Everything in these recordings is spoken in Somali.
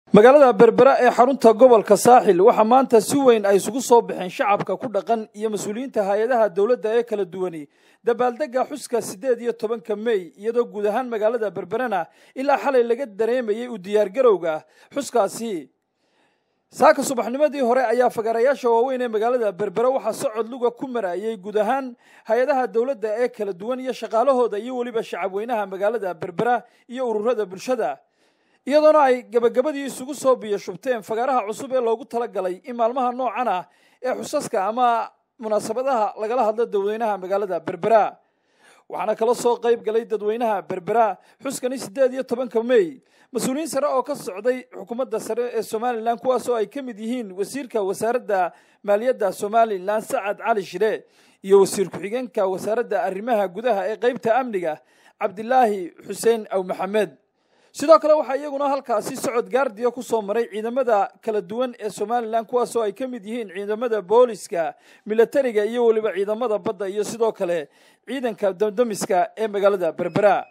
magaalada berbera ee xarunta gobolka saaxil waxaa maanta si weyn ay isugu soo baxeen shacabka ku dhaqan iyo mas-uuliyiinta hay-adaha dowladda ee kala duwani dabaaldega xuska siddeed iyo tobanka mey iyadoo guud ahaan magaalada berberena ilaa xalay laga dareemayey u diyaargarowga xuskaasi saaka subaxnimadii hore ayaa fagaarayaasha waaweyn ee magaalada berbere waxaa socod luga ku marayey guud ahaan hay-adaha dowladda ee kala duwan iyo shaqaalahooda iyo weliba shacabweynaha magaalada berbera iyo ururada bulshada iyadoona ay gebagabadii isugu soo biyo shubteen fagaaraha cusub ee loogu talagalay in maalmaha noocan ah ee xusaska ama munaasabadaha lagala hadlo dadweynaha magaalada berbera waxaana kala soo qayb galay dadweynaha berbera xuskani siddeed iyo tobanka mey mas-uuliyiin sare oo ka socday xukuumadda sare ee somalilan kuwaasoo ay ka mid yihiin wasiirka wasaaradda maaliyadda somalilan sacad cali shire iyo wasiir ku-xigeenka wasaaradda arrimaha gudaha ee qeybta amniga cabdilaahi xuseen aw maxamed sidoo kale waxaa iyaguna halkaasi socod gaardiya ku soo maray ciidamada kala duwan ee somalilan kuwaasoo ay ka mid yihiin ciidamada booliska milatariga iyo weliba ciidamada badda iyo sidoo kale ciidanka damdamiska ee magaalada berbera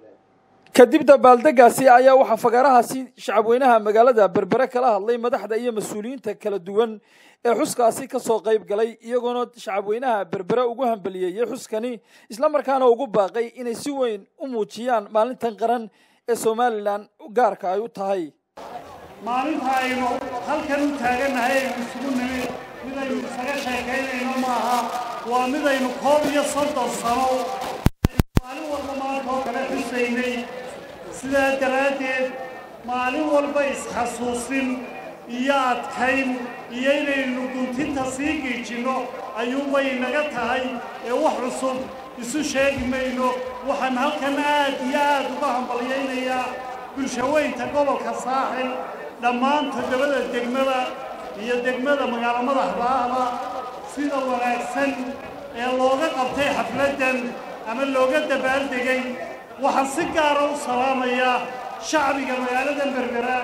kadib dabaaldegaasi ayaa waxaa fagaarahaasi shacabweynaha magaalada berbere kala hadlay madaxda iyo mas-uuliyiinta kala duwan ee xuskaasi ka soo qayb galay iyagoona shacabweynaha berbere ugu hambaliyeeyey xuskani islamarkaana ugu baaqay inay si weyn u muujiyaan maalintan qaran ee somalilan gaarka ay u tahay maalinta aynu halkan u taagannahay aynu isugu nimid midaynu isaga sheekaynayno maaha waa midaynu koob iyo soddon sano maalin walba maanta oo kale xusaynay sidaa daraaddeed maalin walba isxasuusin iyo adkayn iyo inaynu guntinta sii giijinno ayuunbay naga tahay ee wax cusub isu sheegi mayno waxaan halkan aad iyo aad uga hambalyaynayaa bulshaweynta gobolka saaxil dhammaan toddobada degmada iyo degmada magaalo madaxdaahda sida wanaagsan ee looga qabtay xafladdan ama looga dabaaldegay waxaan si gaara u salaamayaa shacbiga magaalada berbera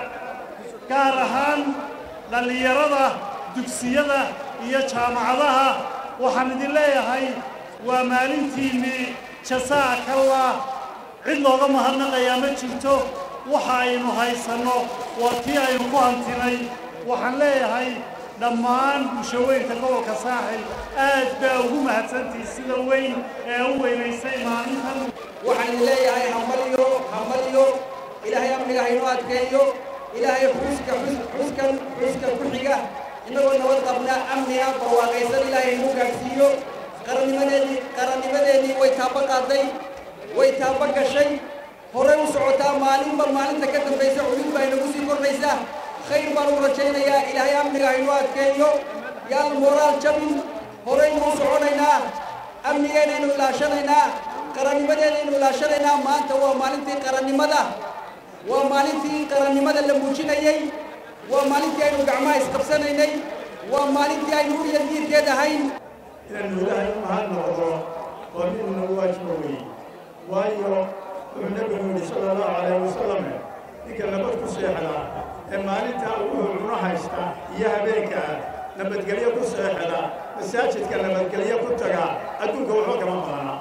gaar ahaan dhallinyarada dugsiyada iyo jaamacadaha waxaan idin leeyahay waa maalintiinnii jasaakallah cid looga mahadnaqayaa ma jirto waxa aynu haysanno waa tii aynu ku hantinay waxaan leeyahay dhammaan bulshaweynta gobolka saaxil aad baa ugu mahadsantihi sida weyn ee u weynaysay maalintan waxaan leeyahay hambalyo hambalyo ilaahay amniga haynoo adkeeyo ilaahay xuska xuskan xuska ku xiga innagoo nabad qabna amniga barwaaqaysan ilaahay inuu gaadhsiiyo qarannimadeedii qarannimadeennii way taaba qaaday way taaba gashay horey u socotaa maalinba maalinta ka dambaysa cudud baa inagu sii kordhaysa khayr baan u rajaynayaa ilaahay amniga haynoo adkeeyo yaan mooraal jabin horaynu u soconaynaa amnigeennaynu ilaashanaynaa qarannimadeennaynu ilaashanaynaa maanta waa maalintii qarannimada waa maalintii qarannimada la muujinayey waa maalintii aynu gacmaha isqabsanaynay waa maalintii aynu urya diirkeed ahayn inaynu ilaahay u mahad noqdo oo midna waajiba weeye waayo wuxuu nebigu yidhi sala allahu calayh wasalam ninka nabad ku seexda ee maalintaa ugu cuno haysta iyo habeenka nabadgelyo ku seexda masaajidka nabadgelyo ku taga adduunka waxba kama badana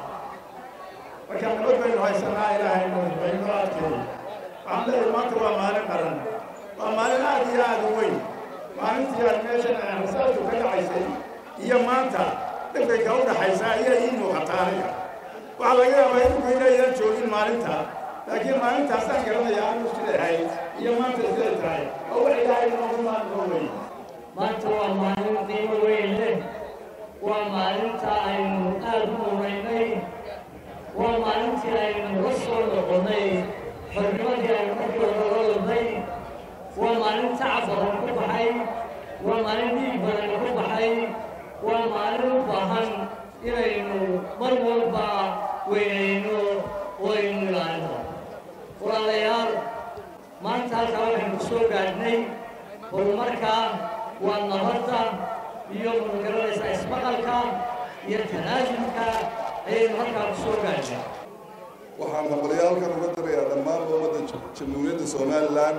marka nabad baynu haysanaa ilaahay baynoo adkeey waxaan leeyahay maanta waa maalin qaran waa maalin aad iyo aad u weyn maalintii aad meeshan rasaasku ka dhacaysay iyo maanta dhibkayka u dhaxaysa ayaa ii muuqataa aniga waxaa laga yaabaa idinku inaydan joogin maalinta laakiin maalintaasaan garanaya anu sidahay iyo maanta siday tahay oo wax ilaahay noogu maanoo wey maanta waa maalin qiimo weyn leh waa maalinta aynu aad u munaynay waa maalintii aynu la soo noqonnay xornimadii aynu markii hore la ladnay waa maalin tacab badan ku baxay waa maalin dhiig badan ku baxay waa maalin u baahan inaynu mar walba weynayno oo aynu ilaalino walaalayaal maanta halkaa waxaynu ku soo gaadhnay horumarka waa nabadda iyo magaranaysa ismaqalka iyo tanaasulka ayaynu halkaa ku soo gaadhnay waxaan hambalyaalkan uga dirayaa dhammaanba ummadda jamhuuriyadda somalilan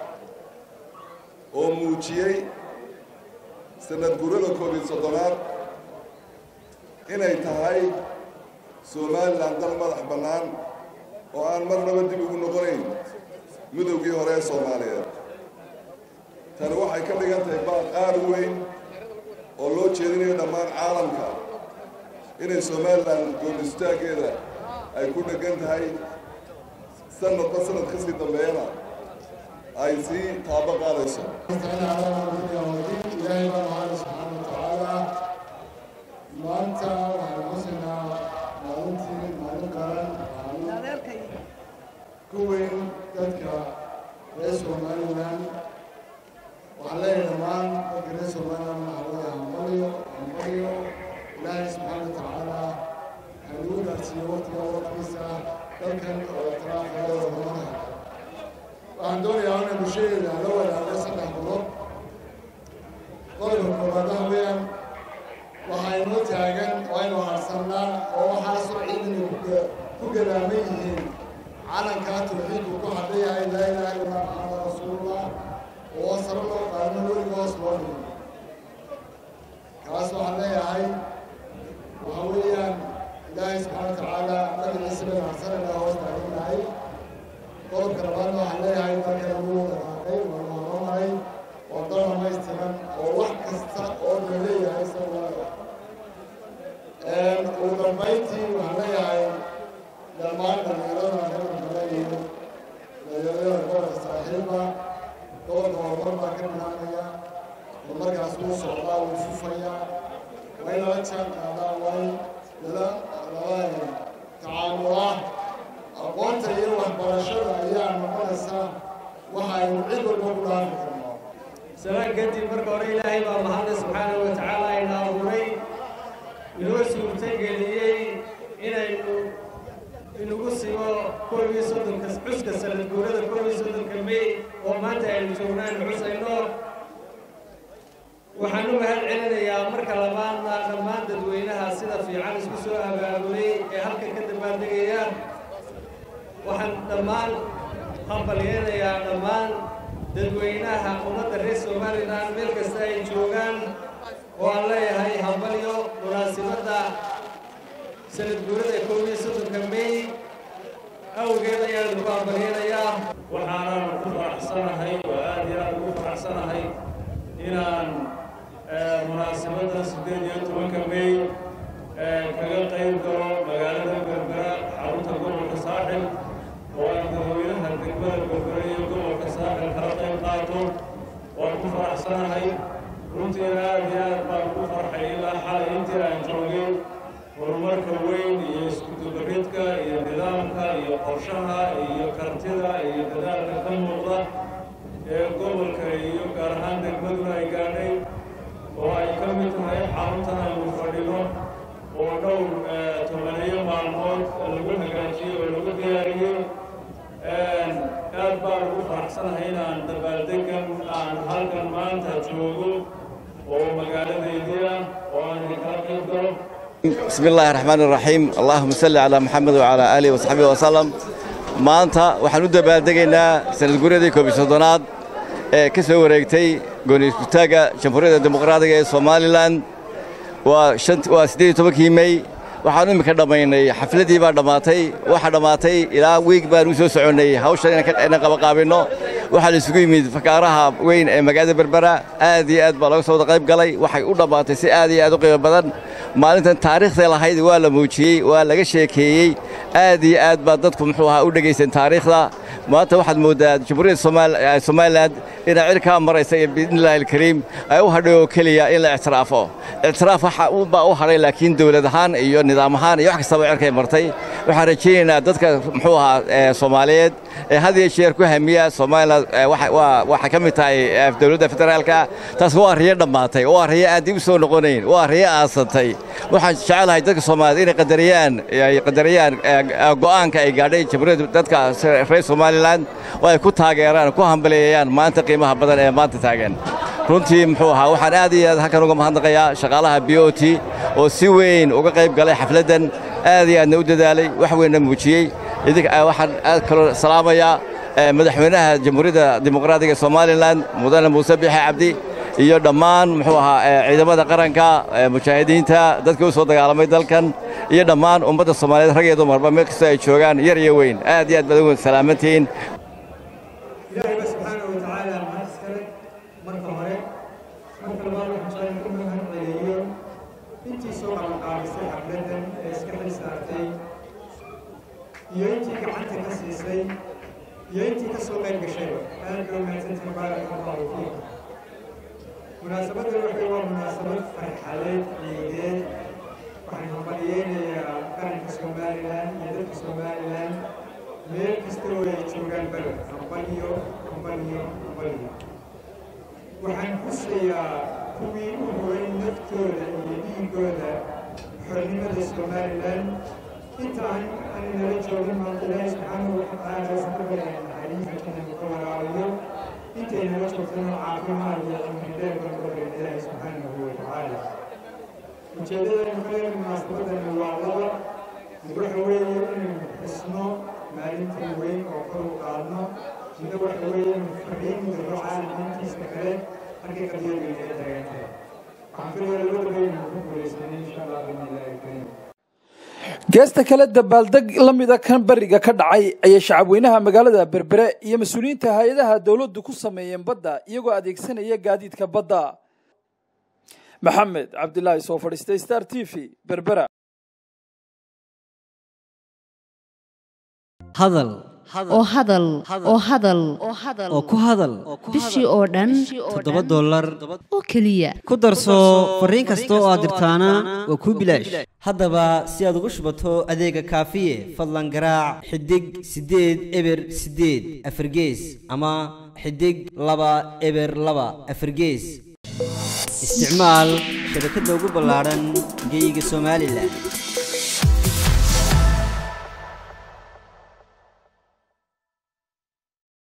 oo muujiyey sanad gurada koob iyo soddonaad inay tahay somalilan dal madax bannaan oo aan marnaba dib ugu noqonayn midowgii hore ee soomaaliyeed waxay ka dhigan tahay baaq aad u weyn oo loo jeedinayo dhammaan caalamka inay somalilan gool istaaggeeda ay ku dheggan tahay sanadba sanad ka sii dambeeyana ay sii taabo qaadayso ilaahay baa mahad subxaana watacaala maanta waxaan xusinaa maalintii maalin qaran maalin ku weyn dadka reer somalilan waxaan leeyahay dhammaan dadka reer somalilan waxaa leeyahay hambalyo hambalyo ilaahay subxaana watacaala hanugu gaarsiiyo waqtiga waqtigiisa dalkan oo taraafaya wadamada waxaan doonayaa inay bulshadeeda la wadaago saddex qodob qodobka koobaad waxa weeyaan waxaa inoo taagan oo aynu harsannaa oo waxaasoo ciidana ku gadaaman yihiin calankaa tawxiidku ku hadhan yahay laa ilaaha illallah maxamad rasuulullah oo sare loo qaadno weliga hoos loo dhigo kaas waxaan leeyahay waxa weeyaan ilaahay subxaana watacaala magaciisa baynu harsanayna hoos taaganahay qodobka labaadna waxaan leeyahay dalka lagu dhaqaaqay waa la horumaray oo dal dhamaystiran oo wax kasta oo la leeyahay isaga ugu dambayntii waxaan leeyahay dhammaan dhalinyarada gobolka leeyihiin dhalinyarada gobolka saaxiiba gobolka horumar baa ka bilaabmaya horumarkaas wuu socdaa wuu fufayaa waa in lala jaan qaadaa waa in lala lala tacaamulaa aqoonta iyo waxbarashada ayaa noqonaysa waxaynu cid walba ku dhaafi karnaa salaan kadib marka hore ilaahay baa mahadle subxaanahu wa tacaala ina abuuray inoo suurtageliyey inaynu inagu sigo koob iyo soddonka cuska sanad guurada koob iyo soddonka may oo maanta aynu joognaan xusayno waxaan u mahad celinayaa marka labaadna dhammaan dadweynaha sida fiican isku soo abaabulay ee halka ka dambaaldegaya waxaan dhammaan hambalyeynayaa dhammaan dadweynaha ummadda reer somalilan meel kasta ay joogaan oo aan leeyahay hambalyo munaasibadda sanad guurada koob iyo soddonka may awgeed ayaan lagu hambalyeynayaa waxaanan ku faraxsanahay oo aad iyo aad ugu faraxsanahay inaan munaasabadda siddeed iyo tobanka may kaga qayb galo magaalada berbera xarunta gobolka saaxil oo aan dadweynaha degmada berbera iyo gobolka saaxil kala qayb qaato waan ku faraxsanahay runtiina aad iyo aad baan ugu farxay ilaa xalay intii aan joogay horumarka weyn iyo iskudubaridka iyo nidaamka iyo qorshaha iyo kartida iyo dadaalka ka muuqda ee gobolka iyo gaar ahaan degmaduna ay gaadhay oo ay ka mid tahay xaruntan aynu fadhino oo dhowr tobaneeyo maalmood lagu hagaajiyey oo lagu diyaariyey aad baan ugu faraxsanahay inaan dabaaldegan aan halkan maanta joogo oo magaaladaydii ah oo aan idinkala qayb galo بسم الله الرحمن الرحيم اللهم صل على محمد وعلى آله وصحبه وسلم maanta waxaan u dabaaldegaynaa sanad guuryadii koob iyo soddonaad ee ka soo wareegtay gooni iskutaagga jamhuuriyadda dimuqraadiga ee somalilan waa waa siddeed iyo tobankii mey waxaan imika dhammaynay xafladdii baa dhammaatay waxaa dhammaatay ilaa wiig baan u soo soconnay hawshan inaan qabaqaabinno waxaa la isugu yimid fakaaraha weyn ee magaalada berbera aad iyo aad baa laga soo wada qayb galay waxay u dhammaatay si aad iyo aad u qiimo badan maalintan taariikhday lahayd waa la muujiyey waa laga sheekeeyey aad iyo aad baa dadku muxuu ahaa u dhegaysan taariikhda maanta waxaad mooddaa jamhuuriyadda somalilan inay cirkaa maraysa iyo biidnillahi alkariim ay u hadhay oo keliya in la ictiraafo ictiraaf waxa baa u hadhay laakiin dowlad ahaan iyo nidaam ahaan iyo wax kastaba cirkay martay waxaan rajaynaynaa dadka muxuu ahaa soomaaliyeed ee had iyo jeer ku hamiya somalilan waxay ka mid tahay dowladda federaalka taas waa riyo dhammaatay waa riyo aan dib u soo noqonayn waa riyo aasantay waxaan jecelahay dadka soomaaliyeed inay qadariyaan ay qadariyaan go'aanka ay gaadhay jamhuuriyadda dadka reer somalilan oo ay ku taageeraan ku hambaleeyayaan maanta qiimaha badan ee maanta taagan runtii muxuu ahaa waxaan aad iyo aad halkan uga mahadnaqayaa shaqaalaha b o t oo si weyn uga qayb galay xafladdan aad iyo aadna u dadaalay wax weynna muujiyey waxaan aad kaloo salaamayaa madaxweynaha jamhuuriyadda dimuqraadiga somalilan mudane muuse bixe cabdi iyo dhammaan muxuu ahaa ciidamada qaranka mujaahidiinta dadkii u soo dagaalamay dalkan iyo dhammaan ummadda soomaaliyeed rag iyo dumarba meel kastoo ay joogaan yar iyo weyn aad iyo aad baad ugu salaamantihiin ilaahayba subxaanahu wa tacaala mahad iskale marka hore marka labaad waxaan jeclaan ku mahad celiyo intii soo qabanqaabisay xafladdan ee iska xil saartay iyo intii gacanta ka siisay iyo intii ka soo qayb gashayba aad loo mahadsantahay baaraka allahu fiikum munaasabaddan waxay waa munaasabad farxadeed ciideed waxaan hambaliyeynayaa qaranka somalilan iyo dadka somalilan meel kasta oo ay joogaan baled hambaliyo hambaliyo hambaliyo waxaan xusayaa kuwii u horay naftooda iyo dhiigooda xornimada somalilan inta aan aaninala joogin maanta ilaahi subxaanahu watacaala waxaan ka baryaa naxariista inuu ka waraabiyo intay nala joogtana caafimaad iyo cimri dheer baan ka baryaa ilaahi subxaanahu watacaala ujeeddadaynu ka leeyahay munaasabadani waa laba mid waxa weeye inaynu xusno maalintii weyn oo kor u qaadno midna waxa weeye inaynu fariin dirro caalamka intiisa kale halkay qadiyadayna ay taagantahay waxaan filayaa labadaba inaynu ku guulaysanay insha allah biidnillaahi kariim geesta kale dabaaldeg la mida kan beriga ka dhacay ayay shacabweynaha magaalada berbere iyo mas-uuliyiinta hay-adaha dowladdu ku sameeyeen badda iyagoo adeegsanaya gaadiidka badda maxamed cabdilaahi soo fadhiistay star t v berbera hadal oo hadal oo hadal oo ku hadal bishii oo dhan toddoba dollar oo keliya ku darso fariin kasta oo aad dirtaana waa kuu bilaash haddaba si aad ugu shubato adeega kaafiye fadlan garaac xidig siddeed eber siddeed afargees ama xidig laba eber laba afargees isticmaal shabakadda ugu ballaadhan geeyiga somalilan